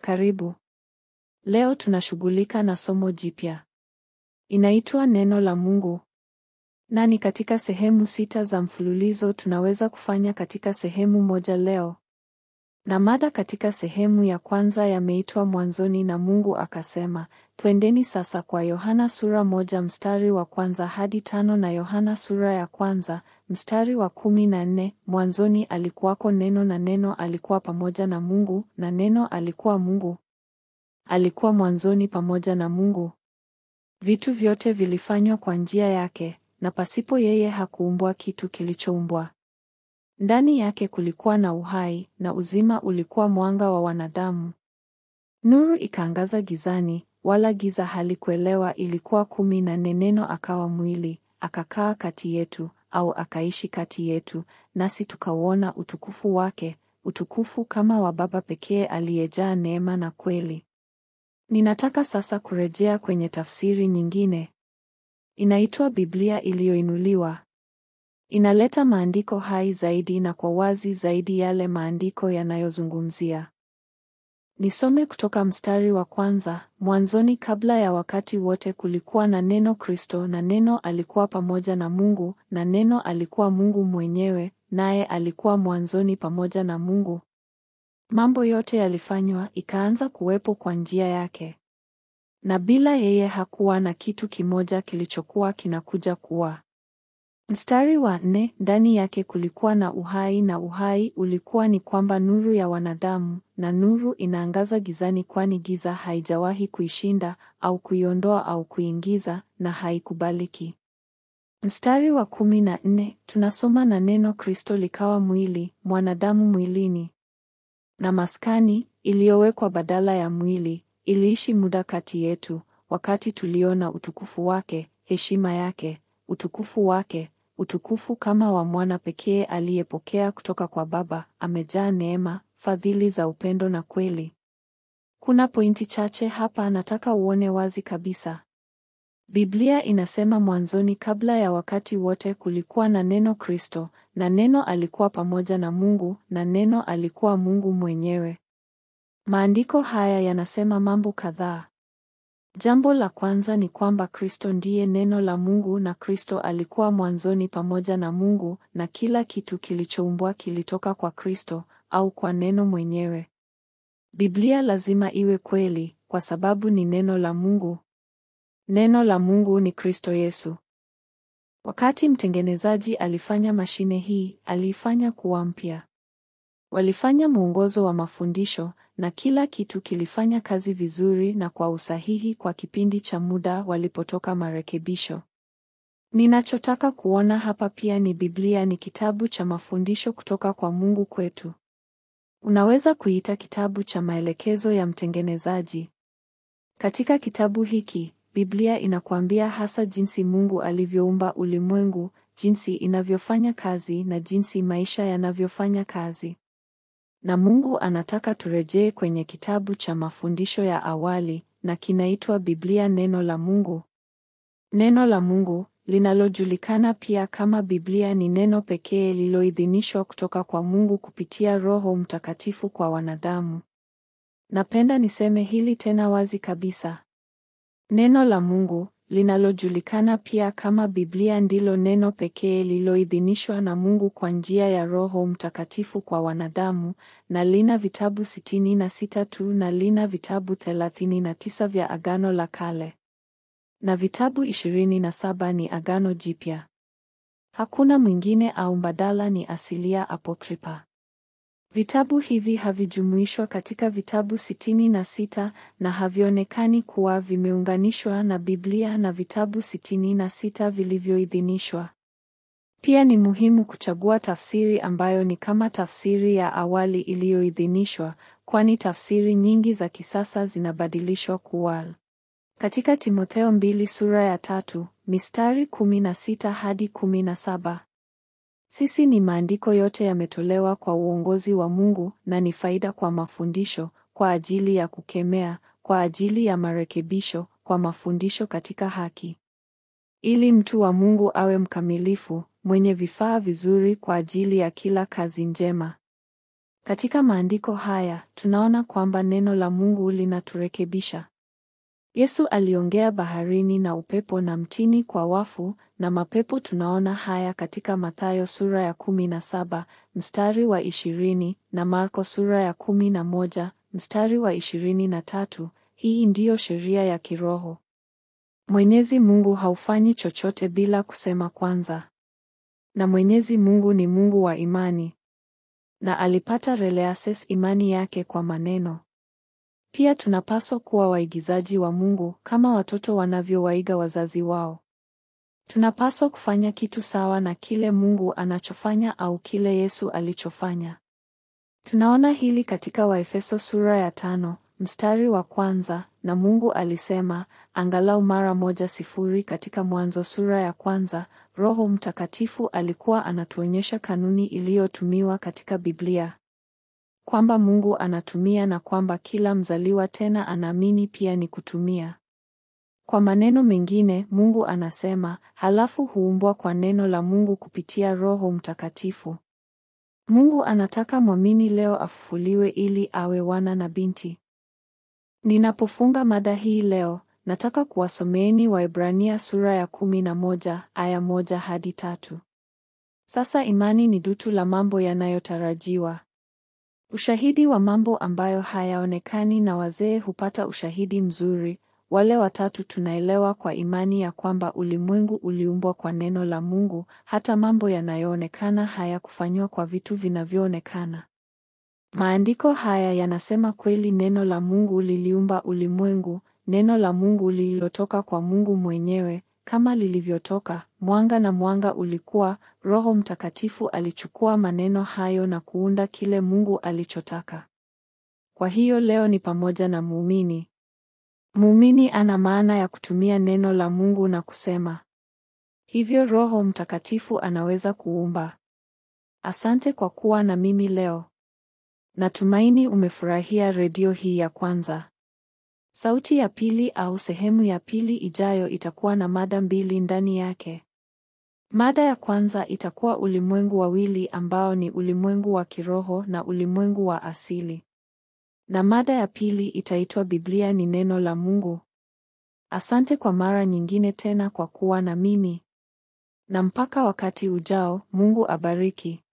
Karibu. Leo tunashughulika na somo jipya. Inaitwa Neno la Mungu. Na ni katika sehemu sita za mfululizo tunaweza kufanya katika sehemu moja leo. Na mada katika sehemu ya kwanza yameitwa Mwanzoni na Mungu akasema. Twendeni sasa kwa Yohana sura moja mstari wa kwanza hadi tano na Yohana sura ya kwanza mstari wa kumi na nne. Mwanzoni alikuwako Neno na Neno alikuwa pamoja na Mungu na Neno alikuwa Mungu. Alikuwa mwanzoni pamoja na Mungu. Vitu vyote vilifanywa kwa njia yake, na pasipo yeye hakuumbwa kitu kilichoumbwa. Ndani yake kulikuwa na uhai, na uzima ulikuwa mwanga wa wanadamu. Nuru ikaangaza gizani, wala giza halikuelewa ilikuwa kumi na nne. Neno akawa mwili, akakaa kati yetu, au akaishi kati yetu, nasi tukauona utukufu wake, utukufu kama wa Baba pekee aliyejaa neema na kweli. Ninataka sasa kurejea kwenye tafsiri nyingine. Inaitwa Biblia iliyoinuliwa. Inaleta maandiko hai zaidi na kwa wazi zaidi yale maandiko yanayozungumzia. Nisome kutoka mstari wa kwanza. Mwanzoni kabla ya wakati wote kulikuwa na neno Kristo na neno alikuwa pamoja na Mungu na neno alikuwa Mungu mwenyewe naye alikuwa mwanzoni pamoja na Mungu. Mambo yote yalifanywa ikaanza kuwepo kwa njia yake. Na bila yeye hakuwa na kitu kimoja kilichokuwa kinakuja kuwa. Mstari wa nne, ndani yake kulikuwa na uhai na uhai ulikuwa ni kwamba nuru ya wanadamu, na nuru inaangaza gizani kwani giza haijawahi kuishinda au kuiondoa au kuingiza na haikubaliki. Mstari wa kumi na nne, tunasoma na neno Kristo likawa mwili, mwanadamu mwilini. Na maskani iliyowekwa badala ya mwili iliishi muda kati yetu, wakati tuliona utukufu wake, heshima yake, utukufu wake, utukufu kama wa mwana pekee aliyepokea kutoka kwa Baba, amejaa neema, fadhili za upendo na kweli. Kuna pointi chache hapa nataka uone wazi kabisa. Biblia inasema mwanzoni kabla ya wakati wote kulikuwa na neno Kristo, na neno alikuwa pamoja na Mungu, na neno alikuwa Mungu mwenyewe. Maandiko haya yanasema mambo kadhaa. Jambo la kwanza ni kwamba Kristo ndiye neno la Mungu na Kristo alikuwa mwanzoni pamoja na Mungu na kila kitu kilichoumbwa kilitoka kwa Kristo au kwa neno mwenyewe. Biblia lazima iwe kweli kwa sababu ni neno la Mungu. Neno la Mungu ni Kristo Yesu. Wakati mtengenezaji alifanya mashine hii, aliifanya kuwa mpya. Walifanya mwongozo wa mafundisho na kila kitu kilifanya kazi vizuri na kwa usahihi kwa kipindi cha muda walipotoka marekebisho. Ninachotaka kuona hapa pia ni Biblia ni kitabu cha mafundisho kutoka kwa Mungu kwetu. Unaweza kuita kitabu cha maelekezo ya mtengenezaji. Katika kitabu hiki, Biblia inakuambia hasa jinsi Mungu alivyoumba ulimwengu, jinsi inavyofanya kazi na jinsi maisha yanavyofanya kazi. Na Mungu anataka turejee kwenye kitabu cha mafundisho ya awali na kinaitwa Biblia neno la Mungu. Neno la Mungu linalojulikana pia kama Biblia ni neno pekee lililoidhinishwa kutoka kwa Mungu kupitia Roho Mtakatifu kwa wanadamu. Napenda niseme hili tena wazi kabisa. Neno la Mungu linalojulikana pia kama Biblia ndilo neno pekee lililoidhinishwa na Mungu kwa njia ya Roho Mtakatifu kwa wanadamu na lina vitabu sitini na sita tu na lina vitabu thelathini na tisa vya Agano la Kale na vitabu ishirini na saba ni Agano Jipya. Hakuna mwingine au mbadala, ni asilia apokripa. Vitabu hivi havijumuishwa katika vitabu sitini na sita na havionekani kuwa vimeunganishwa na Biblia na vitabu sitini na sita vilivyoidhinishwa. Pia ni muhimu kuchagua tafsiri ambayo ni kama tafsiri ya awali iliyoidhinishwa, kwani tafsiri nyingi za kisasa zinabadilishwa kuwa. Katika Timotheo mbili sura ya tatu mistari kumi na sita hadi kumi na saba sisi ni maandiko yote yametolewa kwa uongozi wa Mungu na ni faida kwa mafundisho, kwa ajili ya kukemea, kwa ajili ya marekebisho, kwa mafundisho katika haki, ili mtu wa Mungu awe mkamilifu, mwenye vifaa vizuri kwa ajili ya kila kazi njema. Katika maandiko haya tunaona kwamba neno la Mungu linaturekebisha. Yesu aliongea baharini na upepo na mtini kwa wafu na mapepo. Tunaona haya katika Mathayo sura ya kumi na saba mstari wa ishirini na Marko sura ya kumi na moja mstari wa ishirini na tatu. Hii ndiyo sheria ya kiroho. Mwenyezi Mungu haufanyi chochote bila kusema kwanza, na Mwenyezi Mungu ni Mungu wa imani, na alipata releases imani yake kwa maneno. Pia tunapaswa kuwa waigizaji wa Mungu kama watoto wanavyowaiga wazazi wao. Tunapaswa kufanya kitu sawa na kile Mungu anachofanya au kile Yesu alichofanya. Tunaona hili katika Waefeso sura ya tano mstari wa kwanza, na Mungu alisema angalau mara moja sifuri katika Mwanzo sura ya kwanza. Roho Mtakatifu alikuwa anatuonyesha kanuni iliyotumiwa katika Biblia kwamba Mungu anatumia na kwamba kila mzaliwa tena anaamini pia ni kutumia. Kwa maneno mengine, Mungu anasema, halafu huumbwa kwa neno la Mungu kupitia Roho Mtakatifu. Mungu anataka mwamini leo afufuliwe ili awe wana na binti. Ninapofunga mada hii leo, nataka kuwasomeeni Waebrania sura ya kumi na moja aya moja hadi tatu. Sasa imani ni dutu la mambo yanayotarajiwa ushahidi wa mambo ambayo hayaonekani, na wazee hupata ushahidi mzuri. Wale watatu tunaelewa kwa imani ya kwamba ulimwengu uliumbwa kwa neno la Mungu, hata mambo yanayoonekana hayakufanywa kwa vitu vinavyoonekana. Maandiko haya yanasema kweli, neno la Mungu liliumba ulimwengu, neno la Mungu lililotoka kwa Mungu mwenyewe kama lilivyotoka mwanga na mwanga ulikuwa. Roho Mtakatifu alichukua maneno hayo na kuunda kile Mungu alichotaka. Kwa hiyo leo ni pamoja na muumini. Muumini ana maana ya kutumia neno la Mungu na kusema hivyo. Roho Mtakatifu anaweza kuumba. Asante kwa kuwa na mimi leo. Natumaini umefurahia redio hii ya kwanza. Sauti ya pili au sehemu ya pili ijayo itakuwa na mada mbili ndani yake. Mada ya kwanza itakuwa ulimwengu wawili ambao ni ulimwengu wa kiroho na ulimwengu wa asili. Na mada ya pili itaitwa Biblia ni neno la Mungu. Asante kwa mara nyingine tena kwa kuwa na mimi. Na mpaka wakati ujao, Mungu abariki.